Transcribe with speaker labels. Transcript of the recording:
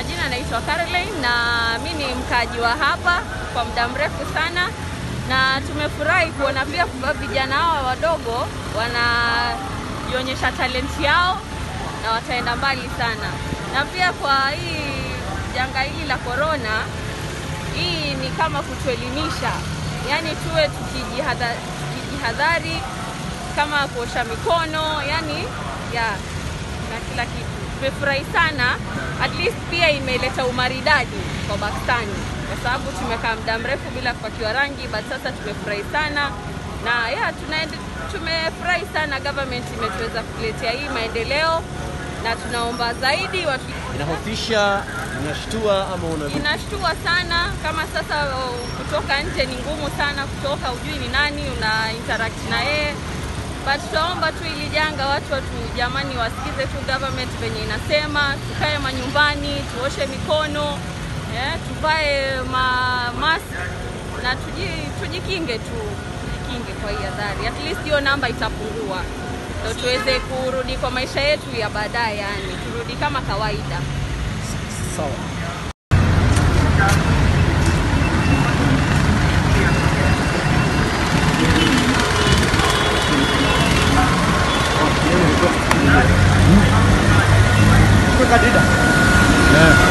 Speaker 1: majina naitwa Caroline na mi ni mkaaji wa hapa kwa muda mrefu sana, na tumefurahi kuona pia vijana hawa wadogo wanajionyesha talenti yao na wataenda mbali sana, na pia kwa hii janga hili la korona, hii ni kama kutuelimisha, yaani tuwe tukijihadha- tukijihadhari kama kuosha mikono, yani ya na kila kitu. Tumefurahi sana, at least pia imeleta umaridadi kwa Pakistani kwa sababu tumekaa muda mrefu bila kupakiwa rangi, but sasa tumefurahi sana na ya tunaende, tumefurahi sana government imetuweza kutuletea hii maendeleo, na tunaomba zaidi watu
Speaker 2: Inahofisha, inashtua ama una
Speaker 1: inashtua sana kama sasa o, kutoka nje ni ngumu sana kutoka hujui ni nani una interact na yeye but tunaomba tu ili janga watu watu jamani wasikize tu government venye inasema tukae manyumbani tuoshe mikono eh, tuvae ma mask na tuji, tujikinge tu tujikinge kwa hii adhari at least hiyo namba itapungua ndo tuweze kurudi kwa maisha yetu ya baadaye yani turudi kama kawaida
Speaker 2: sawa? Kadida.
Speaker 3: Yeah.